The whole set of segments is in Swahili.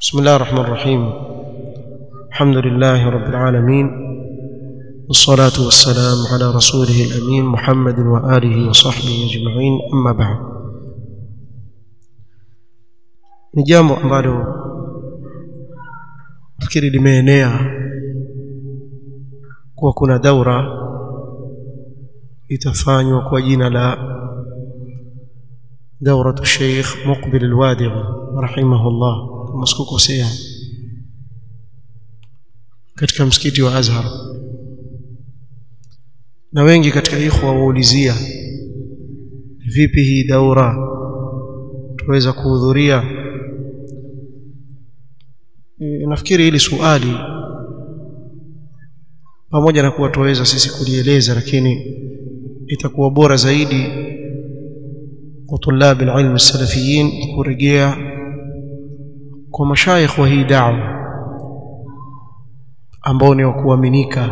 بسم الله الرحمن الرحيم الحمد لله رب العالمين والصلاة والسلام على رسوله الأمين محمد وآله وصحبه أجمعين أما بعد ni jambo ambalo fikiri limeenea kuwa kuna daura itafanywa kwa jina la dauratu Sheikh Muqbil Alwadi'i rahimahullah kama sikukosea katika msikiti wa Azhar na wengi katika ikhwa waulizia vipi hii daura tuweza kuhudhuria E, nafikiri hili suali pamoja na kuwa tuweza sisi kulieleza lakini itakuwa bora zaidi kwa tulabi alilm salafiyin kurejea kwa mashayikh wa hii da'wa ambao ni wa kuaminika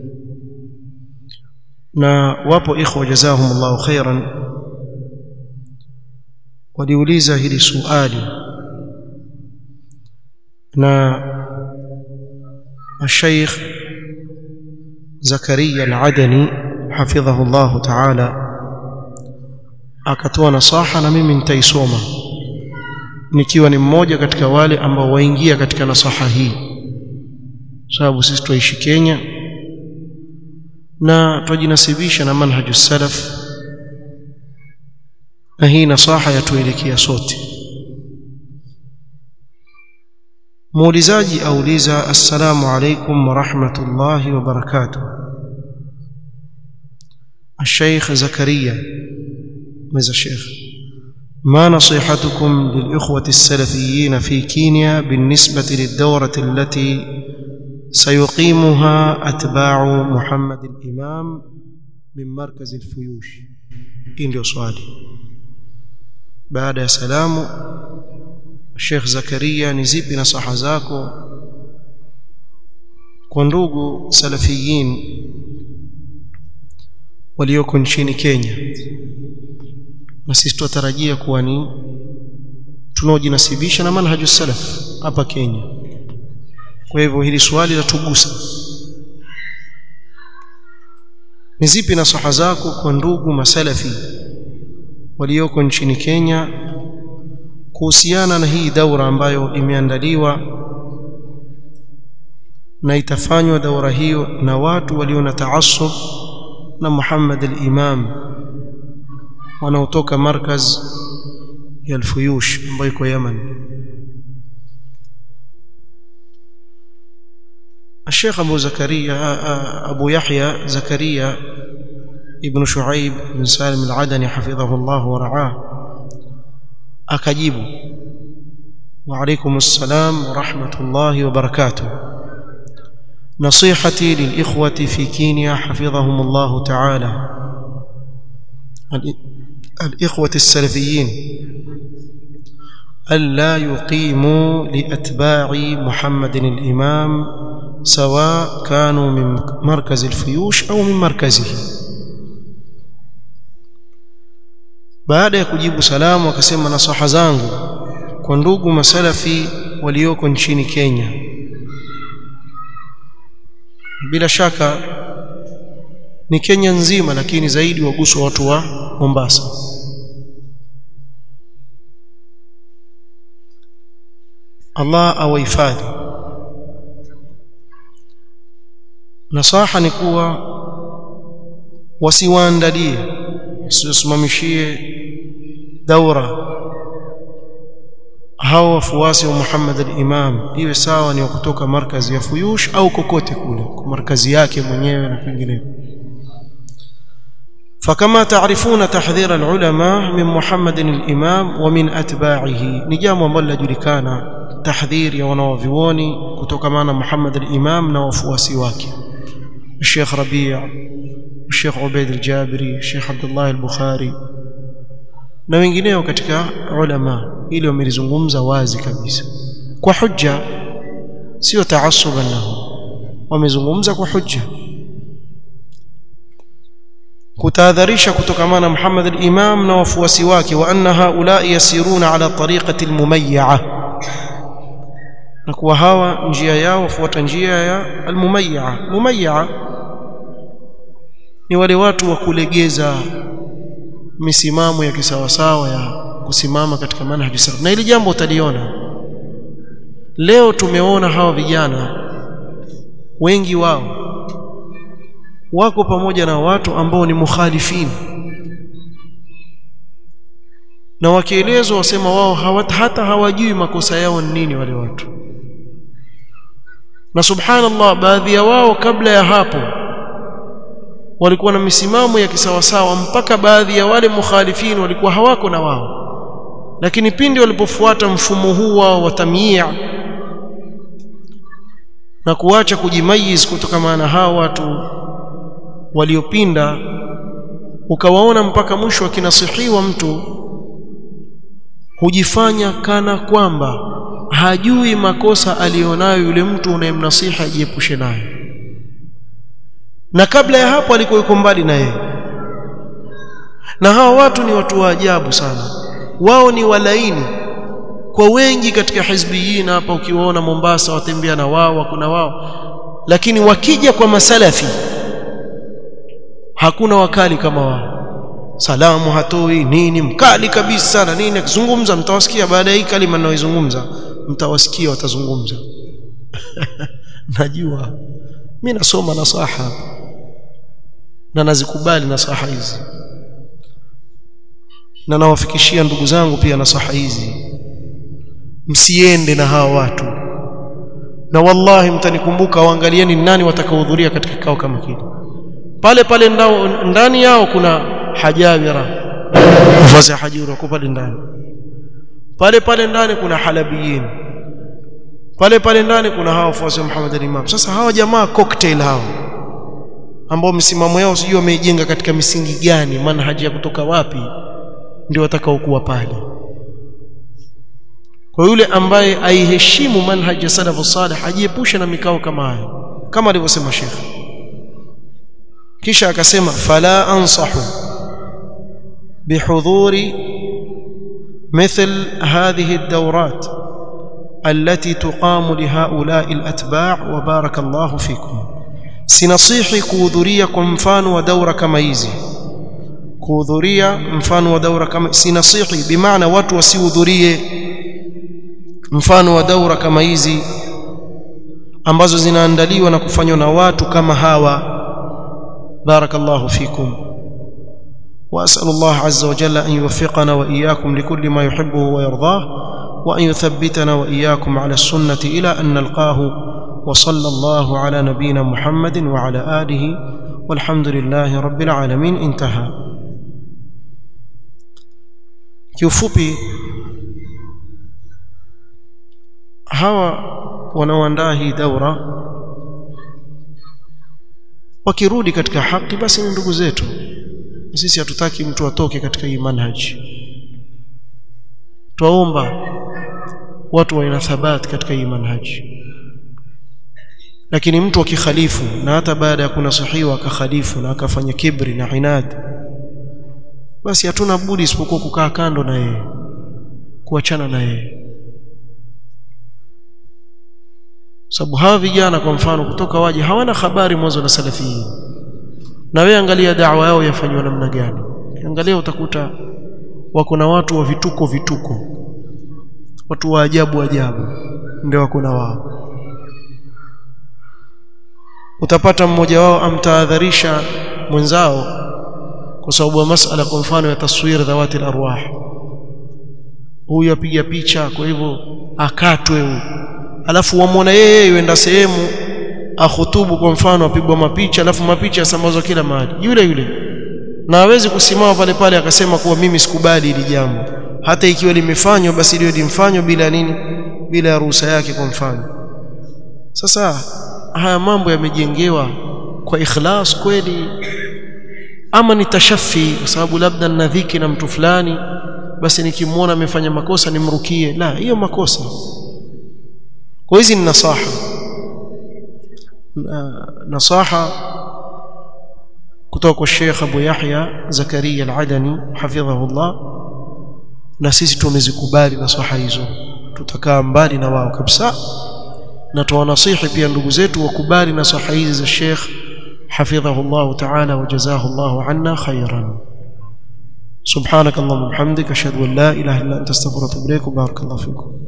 na wapo ikhwa jazahumullahu khairan waliuliza hili suali na الشيخ زكريا العدني حفظه الله تعالى akatoa nasaha na mimi nitaisoma nikiwa ni mmoja katika wale ambao waingia katika nasaha hii sababu sisi tuishi Kenya na twajinasibisha na manhaju salaf na hii nasaha yatuelekea sote muulizaji auliza assalamu alaikum wa rahmatullahi wa barakatuh الشيخ زكريا ماذا الشيخ ما نصيحتكم للإخوة السلفيين في كينيا بالنسبة للدورة التي سيقيمها أتباع محمد الإمام من مركز الفيوش إن سؤالي بعد سلام Sheikh Zakaria ni zipi nasaha zako kwa ndugu salafiyin walioko nchini Kenya na sisi tutarajia kuwa ni tunaojinasibisha na manhaju salaf hapa Kenya kwa hivyo hili swali latugusa ni zipi nasaha zako kwa ndugu masalafi walioko nchini Kenya kuhusiana na hii daura ambayo imeandaliwa na itafanywa daura hiyo na watu walio na taasub na Muhammad al-Imam wanaotoka markaz ya Al-Fuyush ambayo iko Yemen الشيخ أبو زكريا أبو يحيى زكريا ابن شعيب بن سالم العدني حفظه الله ورعاه akajibu wa alaykum assalam wa rahmatullahi wa barakatuh نصيحتي للإخوة في كينيا حفظهم الله تعالى الإخوة السلفيين ألا يقيموا لأتباع محمد الإمام سواء كانوا من مركز الفيوش أو من مركزه baada ya kujibu salamu akasema nasaha zangu kwa ndugu masalafi walioko nchini Kenya bila shaka ni Kenya nzima lakini zaidi waguswa watu wa Mombasa Allah awahifadhi nasaha ni kuwa wasiwaandalie wasisimamishie daura hao wafuasi wa Muhammad al-Imam iwe sawa ni kutoka markazi ya Fuyush au kokote kule kwa markazi yake mwenyewe na kwingineko فكما تعرفون تحذير العلماء من محمد الإمام ومن أتباعه نجام ambalo lajulikana tahdhir ya wanawavioni kutokamana Muhammad al-Imam na wafuasi wake Sheikh Rabi' Sheikh Ubaid al-Jabiri Sheikh Abdullah al-Bukhari na wengineo katika ulama ili wamelizungumza wazi kabisa kwa hujja sio taassuban lahu wamezungumza kwa hujja kutahadharisha kutokamana Muhammad al-Imam na wafuasi wake wa anna haula yasiruna ala tariqati al-mumayya'a na kuwa hawa njia yao wafuata njia ya almumayya mumayya ni wale watu wa kulegeza misimamo ya kisawasawa ya kusimama katika manhaji salaf na hili jambo utaliona leo tumeona hawa vijana wengi wao wako pamoja na watu ambao ni mukhalifini na wakielezwa wasema wao hawat, hata hawajui makosa yao ni nini wale watu na subhanallah baadhi ya wao kabla ya hapo walikuwa na misimamo ya kisawasawa mpaka baadhi ya wale mukhalifin walikuwa hawako na wao lakini pindi walipofuata mfumo huu wao wa tamyia na kuacha kujimayiz kutokana na hao watu waliopinda ukawaona mpaka mwisho akinasihiwa mtu hujifanya kana kwamba hajui makosa alionayo yule mtu unayemnasiha ajiepushe nayo na kabla ya hapo alikuwa yuko mbali na yeye na hawa watu ni watu wa ajabu sana wao ni walaini kwa wengi katika hizbiyin hapa ukiwaona Mombasa watembea na wao kuna wao lakini wakija kwa masalafi hakuna wakali kama wao salamu hatoi nini mkali kabisa na nini akizungumza mtawasikia baada ya hii kalima ninayoizungumza mtawasikia watazungumza najua mimi nasoma nasaha na nazikubali nasaha hizi na nawafikishia ndugu zangu pia nasaha hizi msiende na hawa watu na wallahi mtanikumbuka waangalieni nani watakaohudhuria katika kikao kama kile pale pale ndao, ndani yao kuna hajawira vazi hajira kwa pale ndani pale pale ndani kuna halabiyin pale pale ndani kuna hawa wafuasi wa Muhammad al-Imam sasa hawa jamaa cocktail hao ambao msimamo yao sijui wameijenga katika misingi gani manhaji ya kutoka wapi ndio watakaokuwa pale kwa yule ambaye aiheshimu manhaji ya salafu salih ajiepushe na mikao kama hayo kama alivyosema Sheikh kisha akasema fala ansahu bihudhuri مثل هذه الدورات التي تقام لهؤلاء الأتباع وبارك الله فيكم sinasihi kuhudhuria kwa mfano wa daura kama hizi kuhudhuria mfano wa daura kama sinasihi bimaana watu wasihudhurie mfano wa daura kama hizi ambazo zinaandaliwa na kufanywa na watu kama hawa barakallahu fikum واسال الله عز وجل ان يوفقنا واياكم لكل ما يحبه ويرضاه وان يثبتنا واياكم على السنه الى ان نلقاه وصلى الله على نبينا محمد وعلى اله والحمد لله رب العالمين انتهى kiufupi hawa wanaoandaa hii daura wakirudi katika haki basi ni ndugu zetu sisi hatutaki mtu atoke katika hii manhaji twaomba watu wawe na thabati katika hii manhaji lakini mtu akikhalifu na hata baada ya kunasihiwa akakhalifu na akafanya kibri na inad basi hatuna budi isipokuwa kukaa kando na yeye kuachana na yeye sababu hawa vijana kwa mfano kutoka waje hawana habari mwanzo na salafiyin na wewe angalia da'wa yao yafanywa namna gani angalia utakuta wako na watu wa vituko vituko watu wa ajabu ajabu ndio wako na wao utapata mmoja wao amtahadharisha mwenzao kwa sababu ya masala kwa mfano ya taswir dhawati arwah huyu apiga picha kwa hivyo akatwe huyu alafu wamwona yeye yuenda sehemu akhutubu kwa mfano apigwa mapicha alafu mapicha yasambazwa kila mahali yule yule na hawezi kusimama pale pale akasema kuwa mimi sikubali hili jambo hata ikiwa limefanywa basi liwe limfanywa bila nini bila ruhusa yake kwa mfano sasa haya mambo yamejengewa kwa ikhlas kweli ama ni tashafi kwa sababu labda nina dhiki na mtu fulani basi nikimwona amefanya makosa nimrukie la hiyo makosa kwa hizi ni nasaha nasaha kutoka kwa Sheikh Abu Yahya Zakaria Al-Adani hafidhahullah na sisi tumezikubali nasaha hizo tutakaa mbali na wao kabisa na tuwanasihi pia ndugu zetu wakubali nasaha hizi za Sheikh حفظه الله تعالى وجزاه الله عنا خيرا سبحانك اللهم وبحمدك اشهد ان لا اله الا انت استغفرك واتوب اليك وبارك الله فيكم